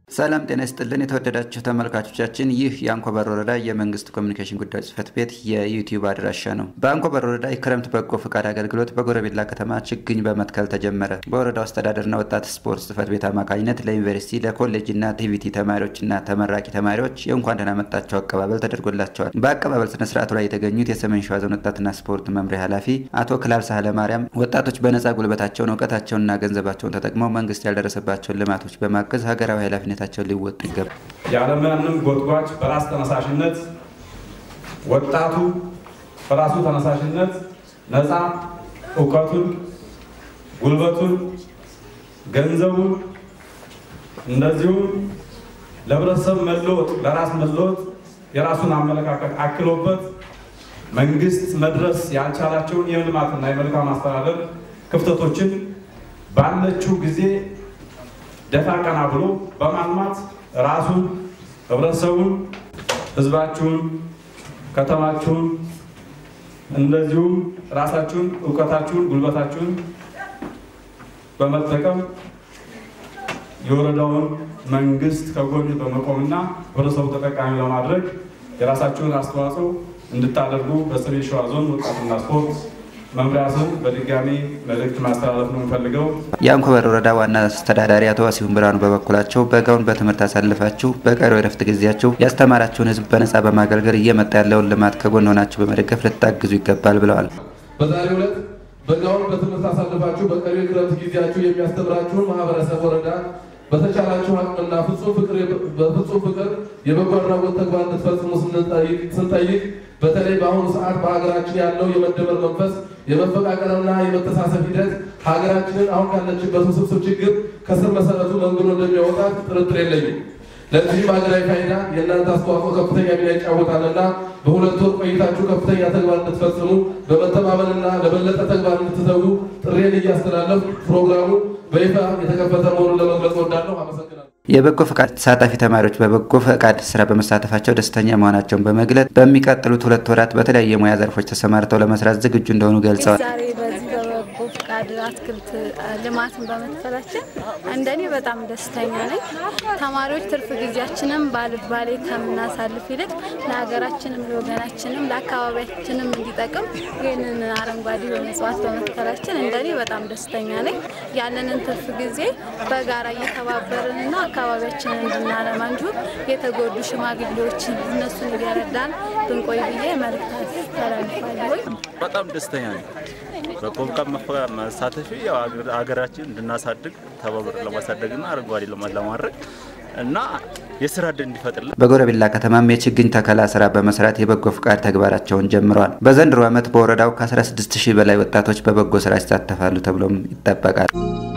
ሰላም ጤና ይስጥልን የተወደዳችሁ ተመልካቾቻችን፣ ይህ የአንኮበር ወረዳ የመንግስት ኮሚኒኬሽን ጉዳዮች ጽህፈት ቤት የዩቲዩብ አድራሻ ነው። በአንኮበር ወረዳ የክረምት በጎ ፈቃድ አገልግሎት በጎረቤላ ከተማ ችግኝ በመትከል ተጀመረ። በወረዳው አስተዳደርና ወጣት ስፖርት ጽህፈት ቤት አማካኝነት ለዩኒቨርሲቲ ለኮሌጅና ቲቪቲ ተማሪዎችና ተመራቂ ተማሪዎች የእንኳን ደህና መጣችሁ አቀባበል ተደርጎላቸዋል። በአቀባበል ስነ ስርዓቱ ላይ የተገኙት የሰሜን ሸዋ ዞን ወጣትና ስፖርት መምሪያ ኃላፊ አቶ ክላብ ሳህለ ማርያም ወጣቶች በነጻ ጉልበታቸውን እውቀታቸውንና ገንዘባቸውን ተጠቅመው መንግስት ያልደረሰባቸውን ልማቶች በማገዝ ሀገራዊ ኃላፊነት ኃላፊነታቸውን ሊወጡ ይገባል። ያለምንም ጎትጓች በራስ ተነሳሽነት ወጣቱ በራሱ ተነሳሽነት ነፃ እውቀቱን፣ ጉልበቱን፣ ገንዘቡን እንደዚሁም ለህብረተሰብ መለወጥ ለራስ መለወጥ የራሱን አመለካከት አክሎበት መንግስት መድረስ ያልቻላቸውን የልማትና የመልካም አስተዳደር ክፍተቶችን ባለችው ጊዜ ደፋ ቀና ብሎ በማልማት ራሱን፣ ህብረተሰቡን፣ ህዝባችሁን፣ ከተማችሁን እንደዚሁም ራሳችሁን፣ እውቀታችሁን፣ ጉልበታችሁን በመጠቀም የወረዳውን መንግስት ከጎን በመቆምና ህብረተሰቡ ተጠቃሚ ለማድረግ የራሳችሁን አስተዋጽኦ እንድታደርጉ በሰሜን ሸዋ ዞን ወጣትና ስፖርት መምሪያ ስም በድጋሚ መልእክት ማስተላለፍ ነው የምፈልገው። የአንኮበር ወረዳ ዋና አስተዳዳሪ አቶ ዋሲሁን ብርሃኑ በበኩላቸው በጋውን በትምህርት አሳልፋችሁ በቀሪው የረፍት ጊዜያችሁ ያስተማራችሁን ህዝብ በነጻ በማገልገል እየመጣ ያለውን ልማት ከጎን ሆናችሁ በመደገፍ ልታግዙ ይገባል ብለዋል። በዛሬው ዕለት በጋውን በትምህርት አሳልፋችሁ በቀሪው የክረምት ጊዜያችሁ የሚያስተምራችሁን ማህበረሰብ ወረዳ በተቻላችሁ አቅምና በፍጹም ፍቅር የበጎ አድራጎት ተግባር እንድትፈጽሙ ስንጠይቅ በተለይ በአሁኑ ሰዓት በሀገራችን ያለው የመደመር መንፈስ የመፈቃቀርና የመተሳሰብ ሂደት ሀገራችንን አሁን ካለችበት ውስብስብ ችግር ከስር መሰረቱ መንግዶ እንደሚያወጣት ጥርጥር የለኝም። ለዚህም ሀገራዊ ፋይዳ የእናንተ አስተዋጽኦ ከፍተኛ ሚና ይጫወታልና በሁለት ወር ቆይታችሁ ከፍተኛ ተግባር እንድትፈጽሙ በመተማመንና ለበለጠ ተግባር እንድትተጉ ጥሬን እያስተላለፍ ፕሮግራሙ በይፋ የተከፈተ መሆኑን ለመግለጽ ወዳለሁ። አመሰግናለሁ። የበጎ ፈቃድ ተሳታፊ ተማሪዎች በበጎ ፈቃድ ስራ በመሳተፋቸው ደስተኛ መሆናቸውን በመግለጽ በሚቀጥሉት ሁለት ወራት በተለያዩ የሙያ ዘርፎች ተሰማርተው ለመስራት ዝግጁ እንደሆኑ ገልጸዋል። ዛሬ በዚህ በበጎ ፈቃድ አትክልት ልማትን በመትከላችን እንደኔ በጣም ደስተኛ ነኝ። ተማሪዎች ትርፍ ጊዜያችንም ባልባሌ ከምናሳልፍ ይልቅ ለሀገራችንም፣ ለወገናችንም፣ ለአካባቢያችንም እንዲጠቅም ይህንን አረንጓዴ የሆነ እጽዋት በመትከላችን እንደኔ በጣም ደስተኛ ነኝ። ያለንን ትርፍ ጊዜ በጋራ እየተባበርንና አካባቢያችንን እንድናለማ እንዲሁም የተጎዱ ሽማግሌዎችን እነሱን እየረዳን ብንቆይ ብዬ መልእክት አስተላልፋለሁ። በጣም ደስተኛ ነኝ። በጎ ፈቃድ መሳተፊ ሀገራችን እንድናሳድግ ተባብር ለማሳደግና አረንጓዴ ልማት ለማድረግ እና የስራ ዕድል እንዲፈጥርልን በጎረቤላ ከተማም የችግኝ ተከላ ስራ በመስራት የበጎ ፍቃድ ተግባራቸውን ጀምረዋል። በዘንድሮ ዓመት በወረዳው ከ16 ሺህ በላይ ወጣቶች በበጎ ስራ ይሳተፋሉ ተብሎም ይጠበቃል።